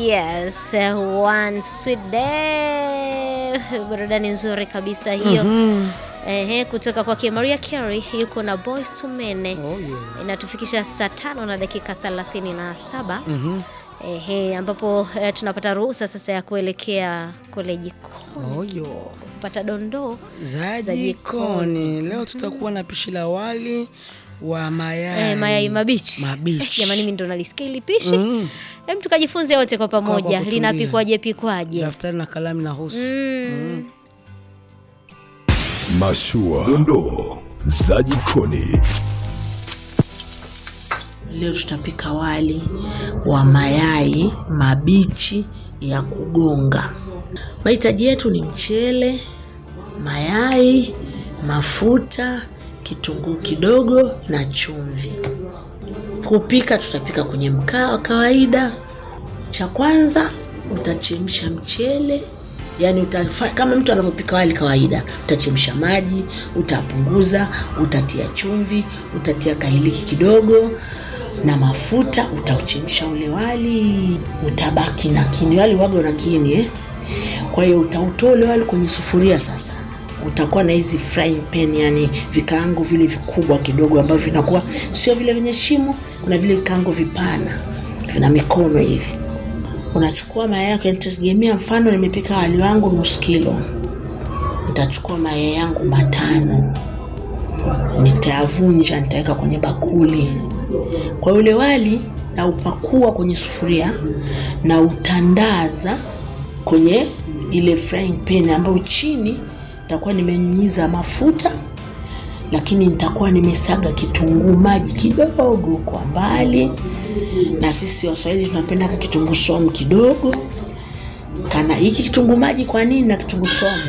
Yes, one sweet day. Burudani nzuri kabisa hiyo. Ehe, kutoka kwake Maria Carey yuko na Boys to Men. Oh, yeah. Inatufikisha saa tano na dakika thelathini na saba. Mhm. Ehe, ambapo eh, tunapata ruhusa sasa ya kuelekea kule jikoni Oyo. kupata dondoo Za Za jikoni. Leo tutakuwa na pishi la wali wa mayai. eh, mayai mabichi. Mabichi. Eh, jamani, mimi ndo nalisikia hili pishi. Mm. Hem, tukajifunze wote kwa pamoja kutulia. linapikwaje pikwaje. Daftari na kalamu na husu. Mm. Mashua, dondoo za jikoni. Leo tutapika wali wa mayai mabichi ya kugonga. Mahitaji yetu ni mchele, mayai, mafuta, kitunguu kidogo na chumvi. Kupika tutapika kwenye mkaa wa kawaida. Cha kwanza utachemsha mchele, yaani utafa, kama mtu anavyopika wali kawaida, utachemsha maji, utapunguza, utatia chumvi, utatia kailiki kidogo na mafuta, utauchemsha ule wali, utabaki na kini. Wali waga na kini eh? Kwa hiyo utautoa ule wali kwenye sufuria sasa utakuwa na hizi frying pan, yani vikaango vile vikubwa kidogo ambavyo vinakuwa sio vile vyenye shimo, kuna vile vikaango vipana vina mikono hivi. Unachukua mayai yako, nitategemea mfano nimepika wali wangu nusu kilo, nitachukua mayai yangu matano, nitayavunja, nitaweka kwenye bakuli. Kwa ule wali na upakua kwenye sufuria na utandaza kwenye ile frying pan ambayo chini nitakuwa nimenyunyiza mafuta, lakini nitakuwa nimesaga kitunguu maji kidogo kwa mbali, na sisi Waswahili tunapenda ka kitunguu saumu kidogo kana hiki kitunguu maji. Kwa nini na kitunguu saumu?